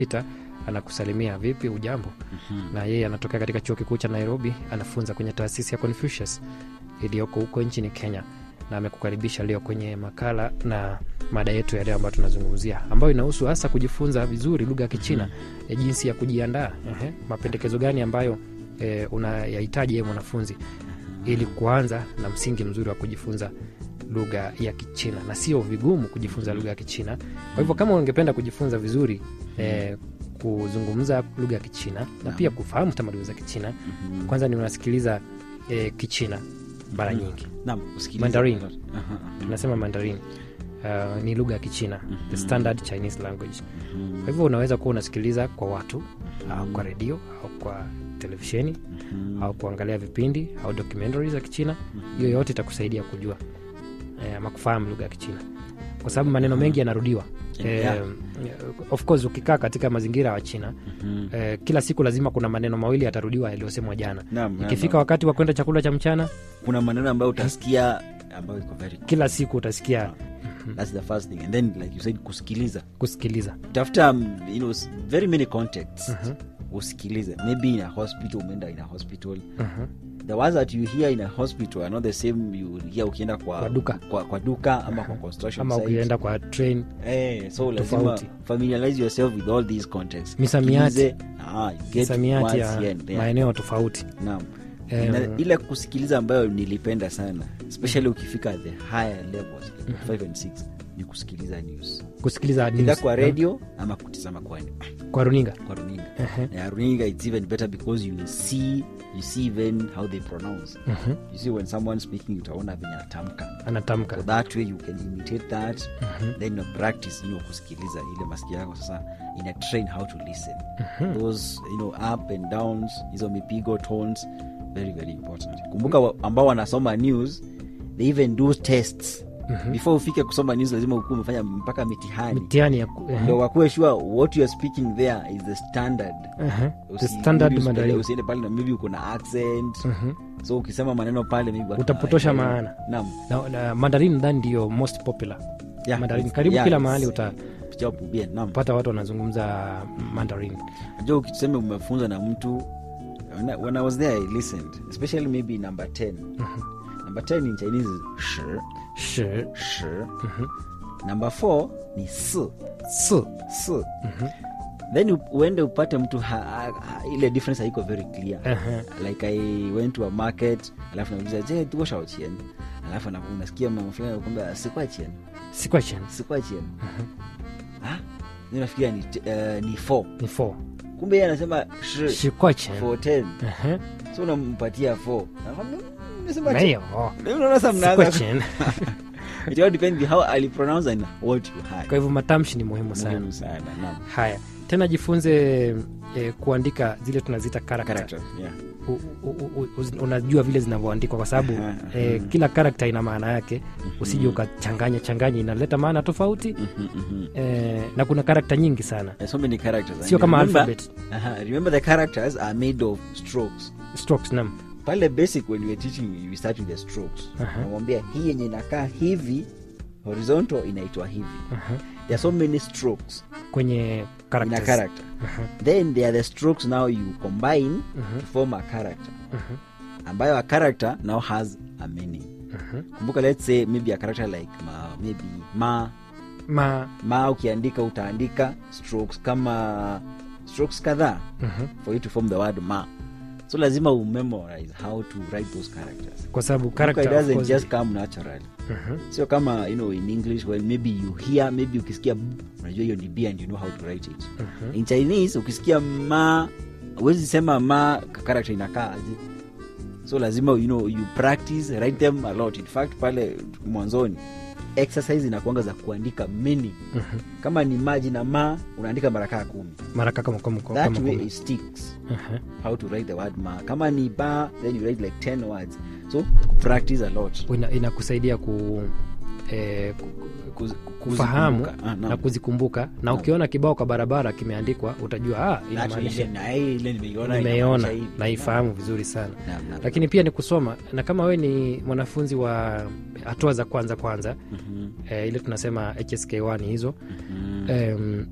ita anakusalimia vipi ujambo Mhm. na yeye anatokea katika chuo kikuu cha nairobi anafunza kwenye taasisi ya confucius iliyoko huko nchini kenya na amekukaribisha leo kwenye makala na mada yetu ya leo ambayo tunazungumzia ambayo inahusu hasa kujifunza vizuri lugha ya kichina ya jinsi ya kujiandaa Ehe, mapendekezo gani ambayo e, unayahitaji ye mwanafunzi ili kuanza na msingi mzuri wa kujifunza lugha ya kichina na sio vigumu kujifunza lugha ya kichina kwa hivyo kama ungependa kujifunza vizuri e, kuzungumza lugha ya kichina na pia kufahamu tamaduni za kichina Mhm. kwanza ni unasikiliza e, kichina mara nyingi Naam, usikilize. Mandarin. Aha, aha. tunasema mandarin uh, ni lugha ya kichina the standard chinese language Mhm. kwa hivyo unaweza kuwa unasikiliza kwa watu au kwa redio au kwa televisheni Mhm. au kuangalia vipindi au documentary za kichina hiyo yote itakusaidia kujua eh, ama kufahamu lugha ya kichina kwa sababu maneno mengi yanarudiwa Yeah. eh, of course ukikaa katika mazingira ya china Mhm. eh, kila siku lazima kuna maneno mawili yatarudiwa yaliyosemwa jana Naam, naam, ikifika naam. wakati wa kwenda chakula cha mchana kuna maneno ambayo utasikia ambayo iko very kila siku utasikia that's the first thing and then like you said kusikiliza kusikiliza tafuta um, you know, s- very many contexts usikilize maybe in a hospital umeenda in a hospital Mhm. the words that you hear in a hospital are not the same you will hear ukienda kwa, Kwa duka. kwa, kwa duka ama kwa construction ama site. ukienda kwa train Eh, so lazima Tofauti. familiarize yourself with all these contexts Misamiati. Sikilize, ah, you get misamiati words ya here and there. maeneo tofauti Naam. Em. Na ile kusikiliza ambayo nilipenda sana especially ukifika the higher levels like 5 and 6 ni kusikiliza news kusikiliza Either news, kwa eh, radio ama kutizama kwa, kwa runinga kwa runinga Ehe. na runinga it's even better because you see you see even how they pronounce Mhm. you see when someone speaking utaona venye anatamka anatamka so that way you can imitate that then you practice you know, kusikiliza ile masikio yako sasa ina train how to listen those you know up and downs hizo mipigo tones very very important kumbuka wa- ambao wanasoma news they even do tests before ufike kusoma news lazima ukuwa umefanya mpaka mitihani mitihani ya ku- ehe. ndo wakuwe sure what you are speaking there is the standard Ehe. the Usi- standard maybe usipele- Mandarin. usiende pale na maybe uko na accent Mhm. so ukisema maneno pale maybe watu Utapotosha hawaelewi. maana. naam na, na mandarin nadhani ndiyo most popular Yeah, mandarin it's- karibu yeah, kila it's- mahali utapata job, yeah, naam watu wanazungumza mandarin najua ukiseme umefunza na mtu when I, when I was there I listened especially maybe number 10 number 10 in Chinese is shi shi shi number 4 ni si si si then u- uende upate mtu ha, ha, ha, ile difference haiko very clear Ehe. like i went to a market alafu nauliza je tuko shaochien alafu ana- unasikia mama fulani anakuambia sikwa chien si question sikwa chien ah mimi nafikiria ni uh, ni 4 ni four kumbe yeye anasema shi shi question for 10 Ehe. so unampatia 4 Nakwambia, "Mm, nimesema Meyo. chi-" Ndio unaona sasa Si mnaanza question. it all depends how ali pronounce and what you kwa had hivyo matamshi ni muhimu sana muhimu sana naam haya tena jifunze eh, kuandika zile tunaziita character. character yeah U- u- u- u- unajua vile zinavyoandikwa kwa sababu Aha, eh, kila karakta ina maana yake usije ukachanganya changanya inaleta maana tofauti Mhm, mhm. eh, na kuna karakta nyingi sana There's so many characters sio And kama remember, alphabet aha, remember the characters are made of strokes strokes nam pale basic when you are teaching you start with the strokes Aha. namwambia hii yenye inakaa hivi horizontal inaitwa hivi there are so many strokes kwenye in a characters. character then there are the strokes now you combine to form a character ambayo a character now has a meaning kumbuka let's say maybe a character like ma, maybe ma ma ma ukiandika utaandika strokes kama strokes kadhaa for you to form the word ma so lazima umemorize how to write those characters kwa sababu Kumbuka, it character of doesn't course, just come naturally Mhm. sio kama you know in english when maybe you hear maybe ukisikia b unajua hiyo ni b and you know how to write it in chinese ukisikia ma huwezi sema ma ka- character inakaa aje so lazima you know you practice write them a lot in fact pale mwanzoni exercise inakuanga za kuandika meaning kama ni maji na ma unaandika mara kaa kumi mara kama kama kama that way kama. it sticks Aha. how to write the word ma kama ni ba then you write like 10 words so practice a lot Ina- inakusaidia ku eh, ku- Kuz- kufahamu kuzikumbuka. Ah, naam. na kuzikumbuka na ukiona kibao kwa barabara kimeandikwa utajua ah, That way, inamaanisha na hii ile nimeiona nimeiona inamaanisha hivi. naifahamu vizuri sana Naam, naam. lakini pia ni kusoma na kama we ni mwanafunzi wa hatua za kwanza kwanza Mhm, eh, ile tunasema hsk1 hizo mhm. em,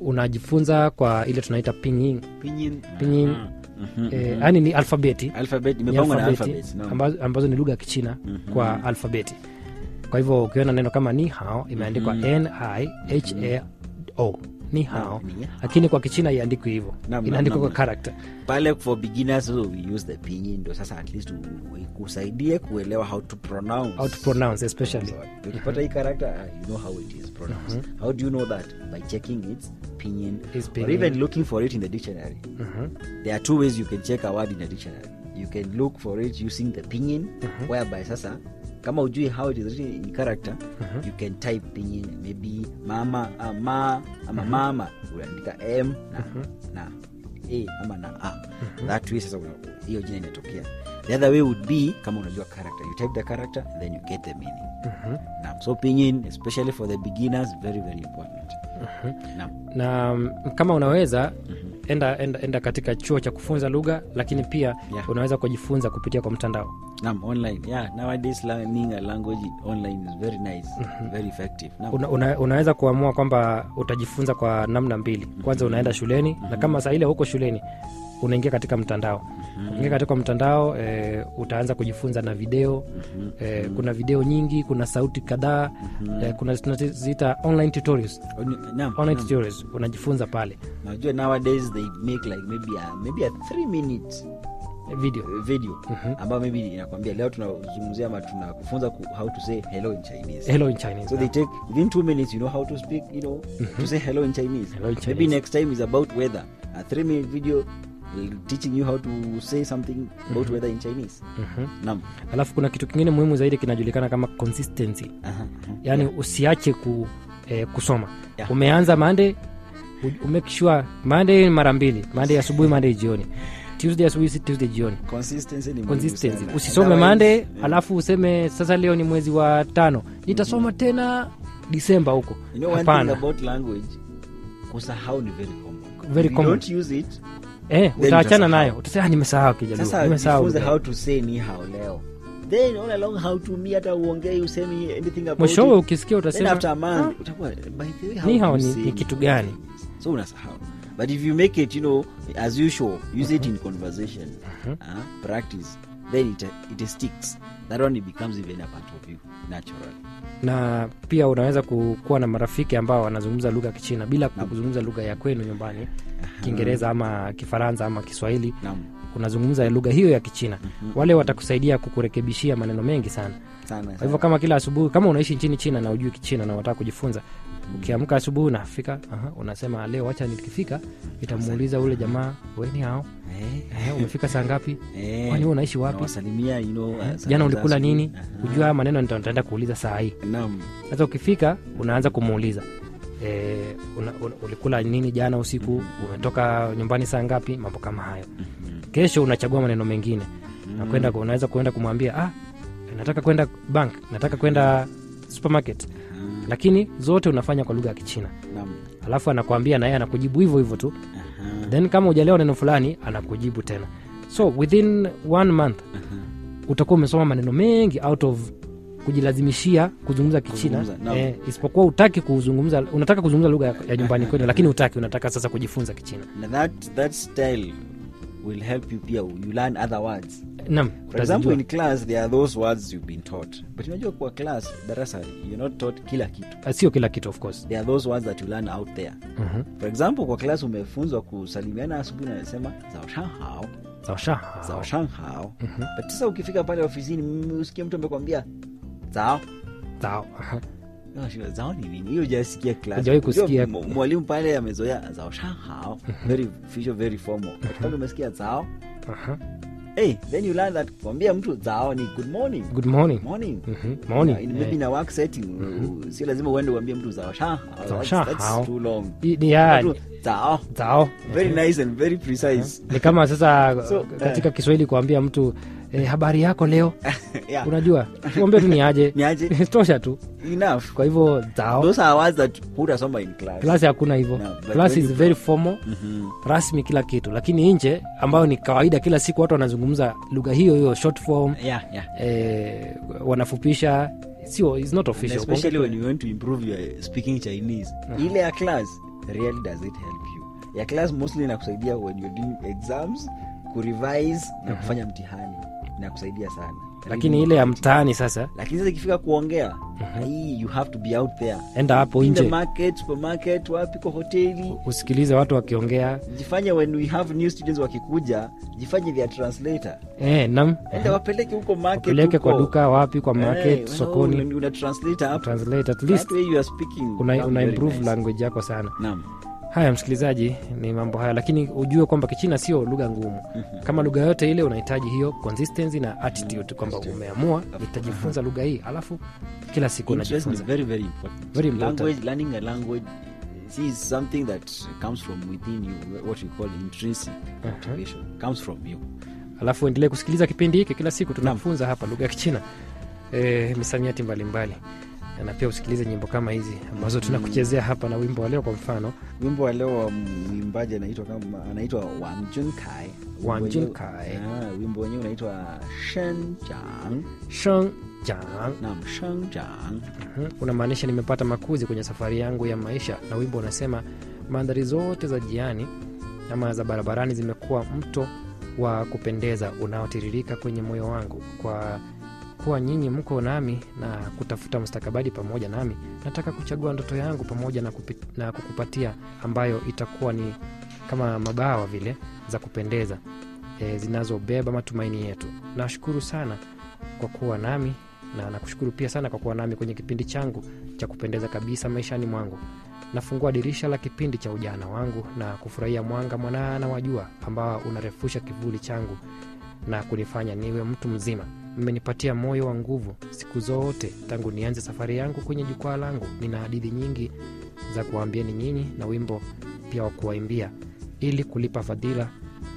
unajifunza kwa ile tunaita pinyin Pinyin. Pinyin. Aha. Mhm, eh, mhm. yani ni alfabeti Alphabet ni imepangwa na alfabeti alphabets. naam. ambazo, ambazo ni lugha ya kichina Mhm. kwa alfabeti kwa hivyo ukiona neno kama ni hao imeandikwa Mhm. n i h a o ni hao Naam, ni hao. lakini kwa kichina iandikwi hivyo Naam, inaandikwa naam, kwa character pale for beginners so we use the pinyin ndo sasa at least u- ikusaidie kuelewa how to pronounce how to pronounce especially So, ukipata hii character uh, you know how it is pronounced how do you know that by checking its pinyin Its or pinyin. even looking for it in the dictionary Mhm. there are two ways you can check a word in a dictionary you can look for it using the pinyin whereby sasa kama ujui how it is written in character you can type pinyin maybe mama uh, ma ama mama unaandika m na, na a ama na a that way sasa una- hiyo jina inatokea the other way would be kama unajua character you type the character and then you get the meaning Mhm. Naam. so pinyin especially for the beginners very very important Naam. na mm, kama unaweza enda, enda, enda katika chuo cha kufunza lugha lakini pia Yeah. unaweza kujifunza kupitia kwa mtandao Naam, online yeah nowadays learning a language online is very nice very effective Naam. una, una, unaweza kuamua kwamba utajifunza kwa namna mbili kwanza unaenda shuleni na kama saa ile huko shuleni unaingia katika mtandao ingia katika mtandao e, utaanza kujifunza na video e, kuna video nyingi kuna sauti kadhaa e, kuna tunaziita online tutorials Oh, ni- naam, online naam. tutorials unajifunza pale najua nowadays they make like maybe a, maybe a three minutes e, video uh, video ambayo maybe inakwambia leo tunazungumzia ama tunakufunza ku, how to say hello in chinese hello in chinese so they take within two minutes you know how to speak you know to say hello in chinese Hello in maybe Chinese. next time is about weather a three minute video uh, teaching you how to say something about weather in chinese Mhm. naam alafu kuna kitu kingine muhimu zaidi kinajulikana kama consistency Aha, aha. yaani usiache ku, eh, kusoma Yeah. umeanza mande umekishua mande mara mbili mande asubuhi mande jioni tuesday asubuhi si tuesday jioni consistency ni muhimu consistency sana. usisome Otherwise, mande yeah. alafu useme sasa leo ni mwezi wa tano nitasoma tena disemba huko you know one thing hapana about language kusahau ni very common Very If you common. don't use it eh, Then utaachana utasahau. nayo utasema "Ah, nimesahau kijaluo sasa nimesahau jifunze lugha." how to say ni hao leo then all along how to me hata uongei usemi anything about mwishowe it. ukisikia then utasema after a month utakuwa by the way how ni hao you ni, say ni kitu gani so unasahau but if you make it you know as usual use it in conversation uh, practice then it, it sticks that one it becomes even a part of you naturally na pia unaweza ku- kuwa na marafiki ambao wanazungumza lugha ya kichina bila kuzungumza lugha ya kwenu nyumbani kiingereza ama kifaransa ama kiswahili naam unazungumza lugha hiyo ya kichina wale watakusaidia kukurekebishia maneno mengi sana sana kwa hivyo sana. kama kila asubuhi kama unaishi nchini china na ujui kichina na unataka kujifunza ukiamka asubuhi unafika aha, unasema leo wacha nikifika itamuuliza ule jamaa weni hao Eh, eh, umefika saa ngapi eh, kwani wewe unaishi wapi unawasalimia you know, uh, jana salamu ulikula za nini asubuhi. ujua haya maneno nita- nitaenda kuuliza saa hii Aha. naam sasa ukifika unaanza kumuuliza e, una, una, ulikula nini jana usiku umetoka nyumbani saa ngapi mambo kama hayo kesho unachagua maneno mengine na kwenda unaweza kuenda kumwambia ah, nataka kwenda bank nataka kwenda supermarket lakini zote unafanya kwa lugha ya kichina naam alafu anakwambia na yeye anakujibu hivyo hivyo tu Aha. then kama ujalewa neno fulani anakujibu tena so within one month utakuwa umesoma maneno mengi out of kujilazimishia kuzungumza kichina Kuzungumza, naam. eh, isipokuwa utaki kuzungumza unataka kuzungumza lugha ya- ya nyumbani kwenu lakini utaki unataka sasa kujifunza kichina na that that style will help you pia you learn other words nam for example utazijua in class there are those words you've been taught but unajua kwa class darasa you're not taught kila kitu Ah, sio kila kitu of course there are those words that you learn out there Mhm. for example kwa class umefunzwa kusalimiana asubuhi nasema zaoshanhao sawa sha zaoshanhao but sasa ukifika pale ofisini mm, usikie mtu amekwambia zao sawa Unashindwa, zao ni nini hiyo jasikia class Hujawahi Unajua, kusikia. m- mwalimu pale amezoea zao shahao very official very formal but pale umesikia zao Aha. hey, then you learn that kuambia mtu zao ni good morning good morning morning Mhm. morning Yeah, in- maybe Eh, in a work setting uh, sio lazima uende uambie mtu zao shahao Zao That's- shahao. that's too long i- ni- ya, Mtu, zao zao very nice and very precise ni kama sasa So, katika kiswahili kuambia mtu eh, habari yako leo yeah unajua tuambie tu ni aje ni aje tosha tu enough kwa hivyo zao those are words that hutasoma in class klasi hakuna hivyo No, but class when is you- very formal Mhm. rasmi kila kitu lakini nje ambayo ni kawaida kila siku watu wanazungumza lugha hiyo hiyo short form yeah yeah eh, wanafupisha sio is not And official especially when you want to improve your speaking chinese ile ya class really does it help you ya class mostly inakusaidia when you're doing exams kurevise na kufanya mtihani inakusaidia sana lakini ile ya mtaani sasa lakini sasa ikifika kuongea hii you have to be out there enda hapo in the nje market supermarket wapi kwa hoteli usikilize watu wakiongea jifanye when we have new students wakikuja jifanye their translator eh, nam enda wapeleke huko market wapeleke kwa huko. duka wapi kwa market Eh, sokoni una- una translator hapo translate at least That way you are speaking una, sound una very improve nice. language yako sana Naam. haya msikilizaji ni mambo haya lakini ujue kwamba kichina sio lugha ngumu kama lugha yote ile unahitaji hiyo consistency na attitude kwamba umeamua nitajifunza lugha hii alafu kila siku Interest is unajifunza very very important. Very important. Language, learning a language see, is something that comes from within you, what we call intrinsic motivation. Comes from you. alafu endelee kusikiliza kipindi hiki kila siku tunafunza hapa lugha ya kichina e, misamiati mbalimbali na pia usikilize nyimbo kama hizi ambazo tunakuchezea hapa na wimbo wa leo kwa mfano Wimbo wa leo wa mwimbaji anaitwa kama anaitwa Wang Junkai. Wimbo Wang wenyewe- Junkai. Ah, wimbo wenyewe unaitwa Shenjiang. sheng jang Naam, Shenjiang. Mhm. unamaanisha nimepata makuzi kwenye safari yangu ya maisha na wimbo unasema mandhari zote za jiani ama za barabarani zimekuwa mto wa kupendeza unaotiririka kwenye moyo wangu kwa kuwa nyinyi mko nami na kutafuta mustakabali pamoja nami nataka kuchagua ndoto yangu pamoja na, kupi, na kukupatia ambayo itakuwa ni kama mabawa vile za kupendeza e, zinazobeba matumaini yetu nashukuru sana kwa kuwa nami na nakushukuru pia sana kwa kuwa nami kwenye kipindi changu cha kupendeza kabisa maishani mwangu nafungua dirisha la kipindi cha ujana wangu na kufurahia mwanga mwanana wa jua ambao unarefusha kivuli changu na kunifanya niwe mtu mzima mmenipatia moyo wa nguvu siku zote tangu nianze safari yangu kwenye jukwaa langu nina hadithi nyingi za kuwaambieni nyinyi na wimbo pia wa kuwaimbia ili kulipa fadhila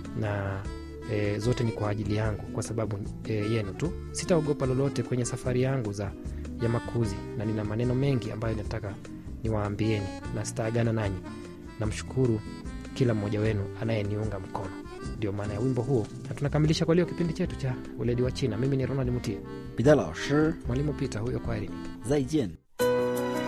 na e, zote ni kwa ajili yangu kwa sababu e, yenu tu sitaogopa lolote kwenye safari yangu za ya makuzi na nina maneno mengi ambayo nataka niwaambieni na sitaagana nanyi namshukuru kila mmoja wenu anayeniunga mkono ndio maana ya wimbo huo na tunakamilisha kwa leo kipindi chetu cha weledi wa china mimi ni ronald mutie 彼得老师， mwalimu pita huyo kwa erini 再见。